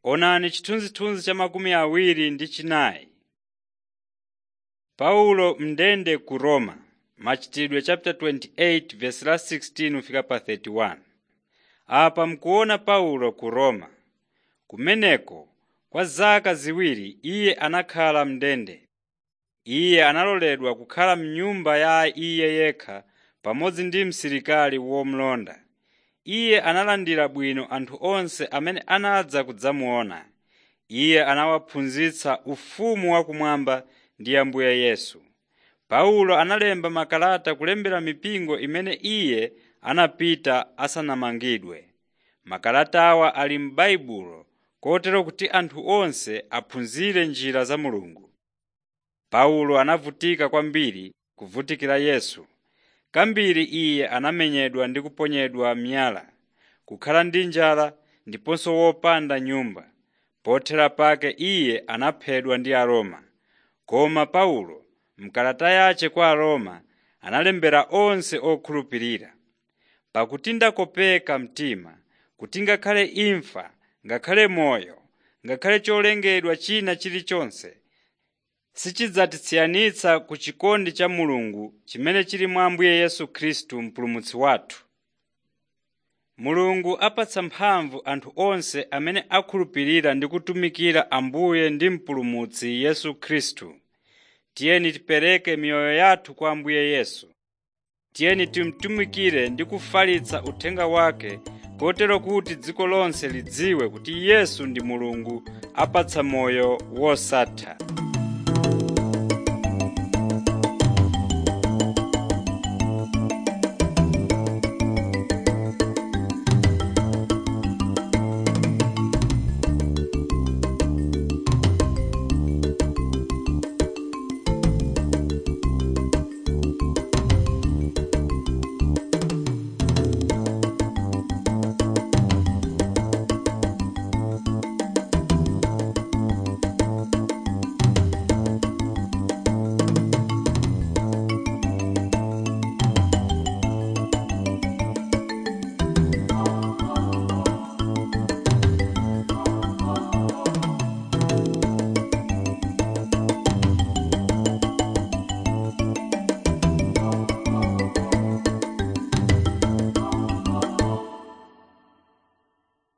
Onani chithunzithunzi cha makumi awiri ndi chinayi. Paulo mndende ku Roma machitidwe chapter 28 verse la 16 kufika pa 31. Apa mkuona Paulo ku Roma. Kumeneko kwa zaka ziwiri iye anakhala mndende. Iye analoledwa kukhala m'nyumba ya iye yekha pamodzi ndi msilikali womulonda. Iye analandira bwino anthu onse amene anadza kudzamuona. Iye anawaphunzitsa ufumu wakumwamba ndi Ambuye Yesu. Paulo analemba makalata kulembera mipingo imene iye anapita asanamangidwe. Makalata awa ali m'Baibulo kotero kuti anthu onse aphunzire njira za Mulungu. Paulo anavutika kwambiri kuvutikira Yesu. Kambiri iye anamenyedwa ndi kuponyedwa miyala, kukhala ndi njala ndiponso wopanda nyumba. Pothera pake iye anaphedwa ndi Aroma. Koma Paulo m'kalata yace kwa Aroma analembera onse okhulupirira. Pakuti ndakopeka mtima kuti ngakhale imfa, ngakhale moyo, ngakhale cholengedwa china chilichonse sichidzatisiyanitsa ku chikondi cha Mulungu chimene chili mwa Ambuye Yesu Khristu Mpulumutsi wathu. Mulungu apatsa mphamvu anthu onse amene akhulupirira ndi kutumikira Ambuye ndi Mpulumutsi Yesu Khristu. Tiyeni tipereke miyoyo yathu kwa Ambuye Yesu. Tiyeni timutumikire ndi kufalitsa uthenga wake kotero kuti dziko lonse lidziwe kuti Yesu ndi Mulungu apatsa moyo wosatha.